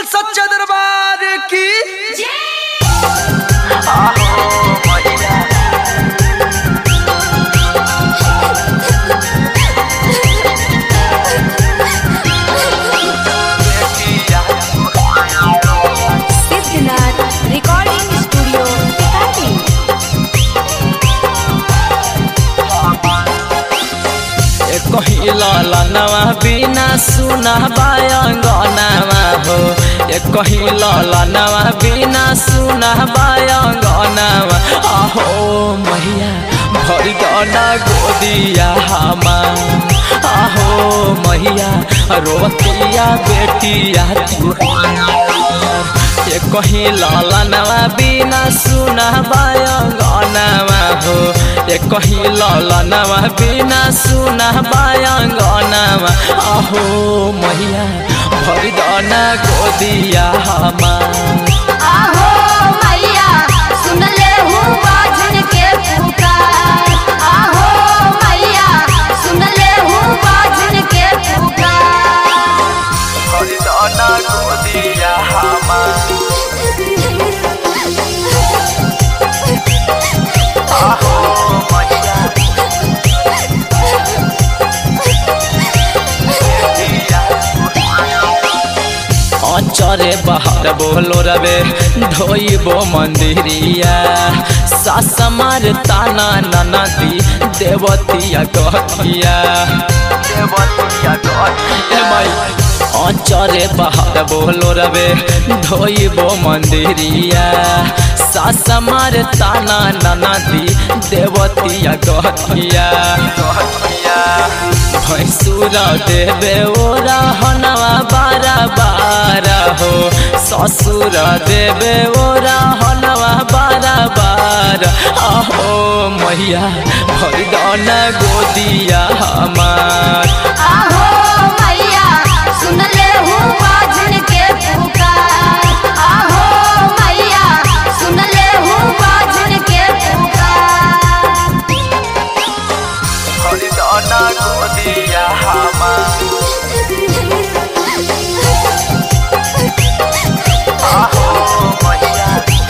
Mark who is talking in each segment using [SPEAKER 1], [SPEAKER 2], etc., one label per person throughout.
[SPEAKER 1] सच्चा दरबार की
[SPEAKER 2] सिद्धनाथ रिकॉर्डिंग स्टूडियो टिकाटी
[SPEAKER 3] कहीं ललनवा बिना सुना बायंगनवा हो ए कहीं ललनवा बिना सुना बायंगनवा आहो मैया भरी गना गोदिया हमार आहो मैया रोतिया बेटिया तू ए कहीं ललनवा बिना सुना बायंगनवा हो ए कहीं ललनवा बिना सुना बायंगनवा आहो मैया भरी दना गोदिया हमार
[SPEAKER 2] आहो मैया सुन ले हूँ बाजन के पुकार आहो मैया सुन ले हूँ बाजन के पुकार
[SPEAKER 3] भरी दना गोदिया हमार आहो मैया अचरे बाहर बोलो रवे धोइबो मंदिरिया सास मार ताना ननदी देवतिया गतिया देवतिया गतिया अचरे बाहर बोलो रवे धोइबो मंदिरिया सास मार ताना ननदी देवतिया गतिया गतिया भैंसुर देवे ओरा हनवा बारा बारा हो ससुर देवे ओरा हनवा बारा बारा आहो मैया भैदन गोदिया हमार
[SPEAKER 2] आहो मैया सुन ले हूँ बाजन के पुकार आहो मैया सुन ले हूँ बाजन के पुकार
[SPEAKER 3] भैदन गोदिया हमार आहो मैया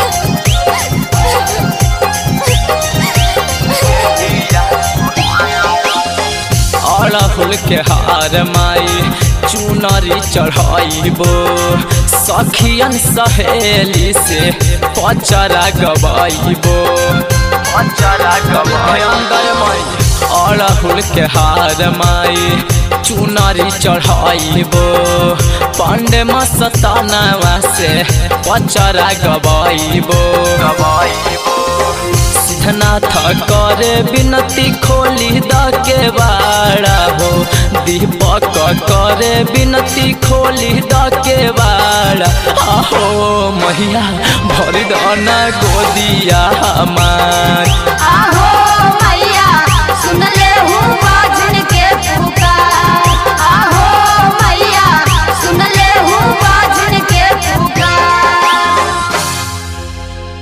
[SPEAKER 3] अड़हुल के हार माई चुनरी चढ़ाइबो सखियन सहेली से पचरा गवाइबो पचरा गवाई अंदर माई अड़हुल के हार माई चुनरी चढ़ाइबो पांडे मस्तानवा से पचरा गवाइबो गवाइबो सिद्धनाथ करे विनती खोली द के बाड़ा हो दीपक करे विनती खोली द के बाड़ा आहो मैया भर दना गोदिया हमार
[SPEAKER 2] आहो